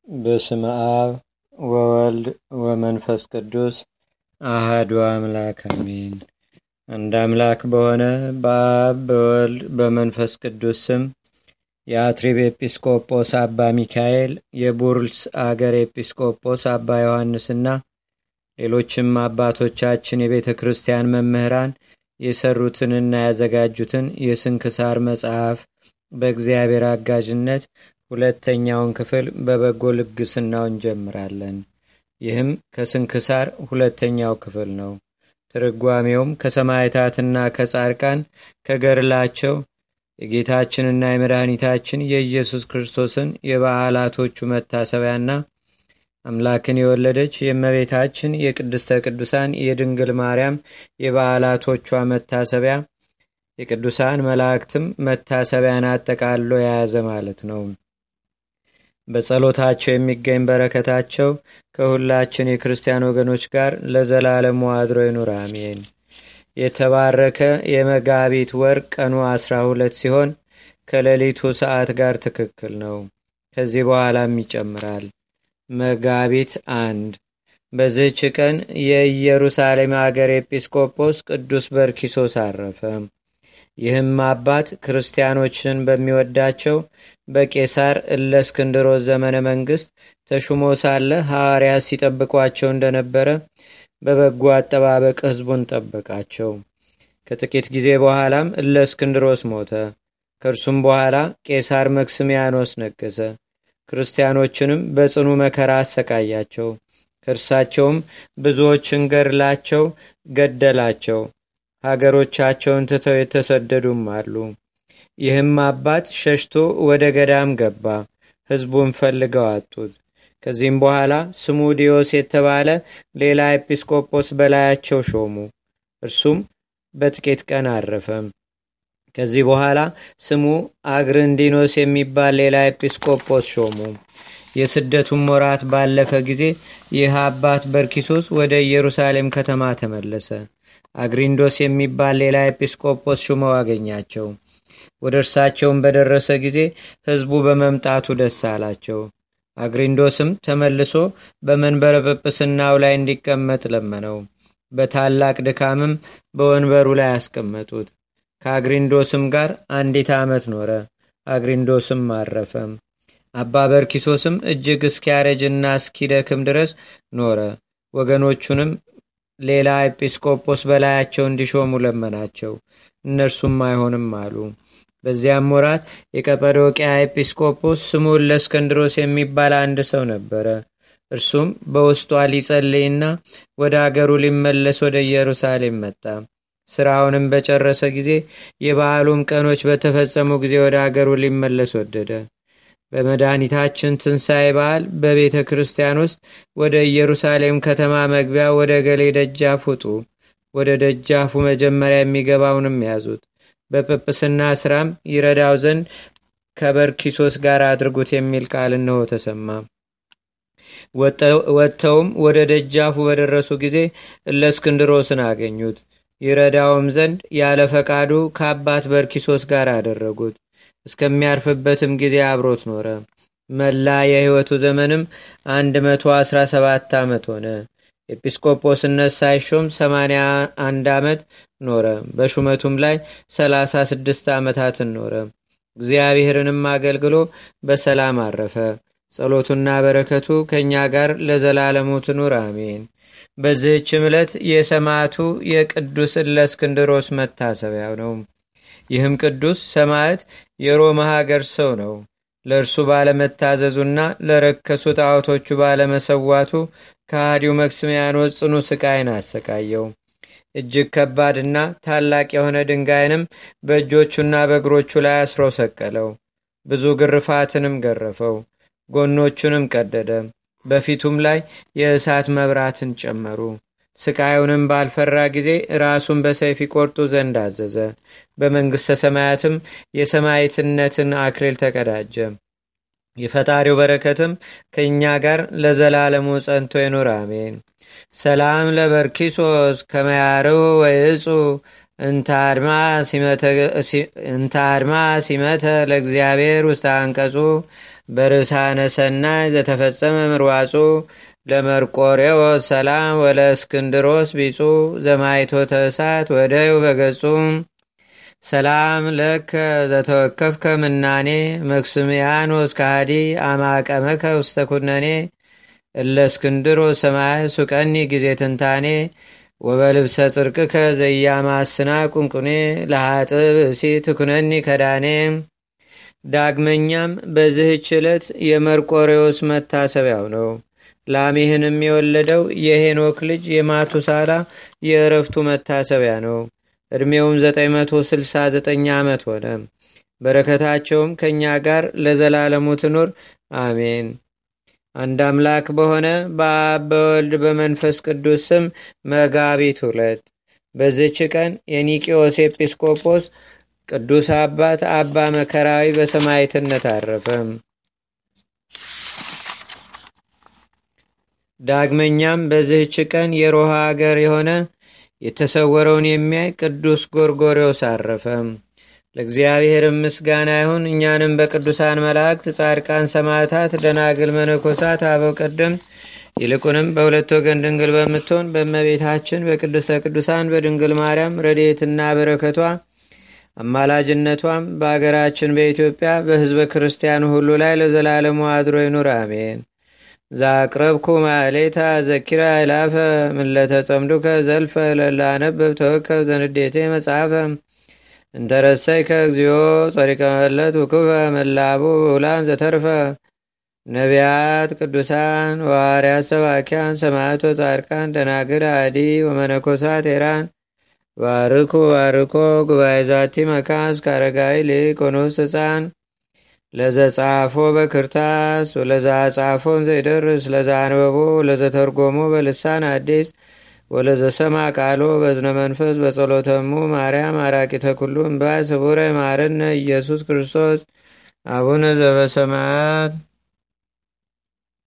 በስመ አብ ወወልድ ወመንፈስ ቅዱስ አህዱ አምላክ አሜን። አንድ አምላክ በሆነ በአብ በወልድ በመንፈስ ቅዱስ ስም የአትሪብ ኤጲስቆጶስ አባ ሚካኤል፣ የቡርልስ አገር ኤጲስቆጶስ አባ ዮሐንስና ሌሎችም አባቶቻችን የቤተ ክርስቲያን መምህራን የሰሩትንና ያዘጋጁትን የስንክሳር መጽሐፍ በእግዚአብሔር አጋዥነት ሁለተኛውን ክፍል በበጎ ልግስናው እንጀምራለን። ይህም ከስንክሳር ሁለተኛው ክፍል ነው። ትርጓሜውም ከሰማዕታትና ከጻድቃን ከገድላቸው የጌታችንና የመድኃኒታችን የኢየሱስ ክርስቶስን የበዓላቶቹ መታሰቢያና አምላክን የወለደች የእመቤታችን የቅድስተ ቅዱሳን የድንግል ማርያም የበዓላቶቿ መታሰቢያ የቅዱሳን መላእክትም መታሰቢያን አጠቃሎ የያዘ ማለት ነው። በጸሎታቸው የሚገኝ በረከታቸው ከሁላችን የክርስቲያን ወገኖች ጋር ለዘላለሙ አድሮ ይኑር፣ አሜን። የተባረከ የመጋቢት ወር ቀኑ አስራ ሁለት ሲሆን ከሌሊቱ ሰዓት ጋር ትክክል ነው። ከዚህ በኋላም ይጨምራል። መጋቢት አንድ በዚህች ቀን የኢየሩሳሌም አገር ኤጲስቆጶስ ቅዱስ በርኪሶስ አረፈ። ይህም አባት ክርስቲያኖችን በሚወዳቸው በቄሳር እለእስክንድሮስ ዘመነ መንግስት ተሹሞ ሳለ ሐዋርያት ሲጠብቋቸው እንደነበረ በበጎ አጠባበቅ ሕዝቡን ጠበቃቸው። ከጥቂት ጊዜ በኋላም እለእስክንድሮስ ሞተ። ከእርሱም በኋላ ቄሳር መክስሚያኖስ ነገሰ። ክርስቲያኖችንም በጽኑ መከራ አሰቃያቸው። ከእርሳቸውም ብዙዎችን ገድላቸው ገደላቸው። ሀገሮቻቸውን ትተው የተሰደዱም አሉ። ይህም አባት ሸሽቶ ወደ ገዳም ገባ። ሕዝቡን ፈልገው አጡት። ከዚህም በኋላ ስሙ ዲዮስ የተባለ ሌላ ኤጲስቆጶስ በላያቸው ሾሙ። እርሱም በጥቂት ቀን አረፈም። ከዚህ በኋላ ስሙ አግርንዲኖስ የሚባል ሌላ ኤጲስቆጶስ ሾሙ። የስደቱም ወራት ባለፈ ጊዜ ይህ አባት በርኪሶስ ወደ ኢየሩሳሌም ከተማ ተመለሰ። አግሪንዶስ የሚባል ሌላ ኤጲስቆጶስ ሹመው አገኛቸው። ወደ እርሳቸውም በደረሰ ጊዜ ሕዝቡ በመምጣቱ ደስ አላቸው። አግሪንዶስም ተመልሶ በመንበረ ጵጵስናው ላይ እንዲቀመጥ ለመነው። በታላቅ ድካምም በወንበሩ ላይ አስቀመጡት። ከአግሪንዶስም ጋር አንዲት ዓመት ኖረ። አግሪንዶስም አረፈም። አባ በርኪሶስም እጅግ እስኪያረጅና እስኪደክም ድረስ ኖረ። ወገኖቹንም ሌላ ኤጲስቆጶስ በላያቸው እንዲሾሙ ለመናቸው። እነርሱም አይሆንም አሉ። በዚያም ወራት የቀጰዶቅያ ኤጲስቆጶስ ስሙ ለእስክንድሮስ የሚባል አንድ ሰው ነበረ። እርሱም በውስጧ ሊጸልይና ወደ አገሩ ሊመለስ ወደ ኢየሩሳሌም መጣ። ስራውንም በጨረሰ ጊዜ የበዓሉም ቀኖች በተፈጸሙ ጊዜ ወደ አገሩ ሊመለስ ወደደ። በመድኃኒታችን ትንሣኤ በዓል በቤተ ክርስቲያን ውስጥ ወደ ኢየሩሳሌም ከተማ መግቢያ ወደ ገሌ ደጃፍ ውጡ፣ ወደ ደጃፉ መጀመሪያ የሚገባውንም ያዙት፣ በጵጵስና ስራም ይረዳው ዘንድ ከበርኪሶስ ጋር አድርጉት የሚል ቃል እነሆ ተሰማ። ወጥተውም ወደ ደጃፉ በደረሱ ጊዜ እለእስክንድሮስን አገኙት። ይረዳውም ዘንድ ያለ ፈቃዱ ከአባት በርኪሶስ ጋር አደረጉት። እስከሚያርፍበትም ጊዜ አብሮት ኖረ። መላ የሕይወቱ ዘመንም 117 ዓመት ሆነ። ኤጲስቆጶስነት ሳይሾም 81 ዓመት ኖረ። በሹመቱም ላይ 36 ዓመታትን ኖረ። እግዚአብሔርንም አገልግሎ በሰላም አረፈ። ጸሎቱና በረከቱ ከእኛ ጋር ለዘላለሙ ትኑር አሜን። በዚህች ዕለት የሰማዕቱ የቅዱስ እለእስክንድሮስ መታሰቢያው ነው። ይህም ቅዱስ ሰማዕት የሮማ ሀገር ሰው ነው። ለእርሱ ባለመታዘዙና ለረከሱ ጣዖቶቹ ባለመሰዋቱ ከሃዲው መክስሚያኖስ ጽኑ ስቃይን አሰቃየው። እጅግ ከባድና ታላቅ የሆነ ድንጋይንም በእጆቹና በእግሮቹ ላይ አስሮ ሰቀለው። ብዙ ግርፋትንም ገረፈው። ጎኖቹንም ቀደደ። በፊቱም ላይ የእሳት መብራትን ጨመሩ። ስቃዩንም ባልፈራ ጊዜ ራሱን በሰይፍ ይቆርጡ ዘንድ አዘዘ። በመንግሥተ ሰማያትም የሰማዕትነትን አክሊል ተቀዳጀ። የፈጣሪው በረከትም ከእኛ ጋር ለዘላለሙ ጸንቶ ይኑር አሜን። ሰላም ለበርኪሶስ ከመያርው ወይጹ እንተ አድማ ሲመተ ለእግዚአብሔር ውስተ አንቀጹ በርሳነ ሰናይ ዘተፈጸመ ምርዋጹ ለመርቆሬዎስ ሰላም ወለ እስክንድሮስ ቢጹ ዘማይቶተ እሳት ወደዩ በገጹ ሰላም ለከ ዘተወከፍከ ምናኔ መክስምያኖስ ካሃዲ አማቀመከ ውስተ ኩነኔ እለ እስክንድሮስ ሰማይ ሱቀኒ ጊዜ ትንታኔ ወበልብሰ ጽርቅከ ዘያማስና ቁንቁኔ ለሃጥብ እሲ ትኩነኒ ከዳኔ ዳግመኛም በዚህች ዕለት የመርቆሬዎስ መታሰቢያው ነው። ላሜህንም የወለደው የሄኖክ ልጅ የማቱሳላ የእረፍቱ መታሰቢያ ነው። ዕድሜውም 969 ዓመት ሆነ። በረከታቸውም ከእኛ ጋር ለዘላለሙ ትኑር አሜን። አንድ አምላክ በሆነ በአብ በወልድ በመንፈስ ቅዱስ ስም መጋቢት ሁለት በዝች ቀን የኒቂዮስ ኤጲስቆጶስ ቅዱስ አባት አባ መከራዊ በሰማይትነት አረፈ። ዳግመኛም በዚህች ቀን የሮሃ አገር የሆነ የተሰወረውን የሚያይ ቅዱስ ጎርጎሪዎስ አረፈ። ለእግዚአብሔር ምስጋና ይሁን። እኛንም በቅዱሳን መላእክት፣ ጻድቃን፣ ሰማዕታት፣ ደናግል፣ መነኮሳት፣ አበው ቀደም ይልቁንም በሁለት ወገን ድንግል በምትሆን በእመቤታችን በቅድስተ ቅዱሳን በድንግል ማርያም ረድኤትና በረከቷ አማላጅነቷም በአገራችን በኢትዮጵያ በሕዝበ ክርስቲያኑ ሁሉ ላይ ለዘላለሙ አድሮ ይኑር፣ አሜን። ዛቅረብኩ ማሌታ ዘኪራ ይላፈ ምለተጸምዱከ ዘልፈ ለላነበብ ተወከብ ዘንዴቴ መጽሐፈ እንተረሰይከ እግዚኦ ጸሪቀ መለት ውክበ መላቡ ብውላን ዘተርፈ ነቢያት ቅዱሳን ዋርያት ሰባኪያን ሰማዕቶ ጻድቃን ደናግል አዲ ወመነኮሳት ኤራን ባርኩ ባርኮ ጉባኤ ዛቲ መካስ ካረጋዊ ሊቅ ወኑስ ህፃን ለዘጻፎ በክርታስ ወለዛ ጻፎን ዘይደርስ ለዛ አንበቦ ለዘተርጎሞ በልሳን አዲስ ወለዘሰማ ቃሎ በዝነ መንፈስ በጸሎተሙ ማርያም አራቂተ ኩሉ እምባይ ስቡረ ማርነ ኢየሱስ ክርስቶስ አቡነ ዘበሰማያት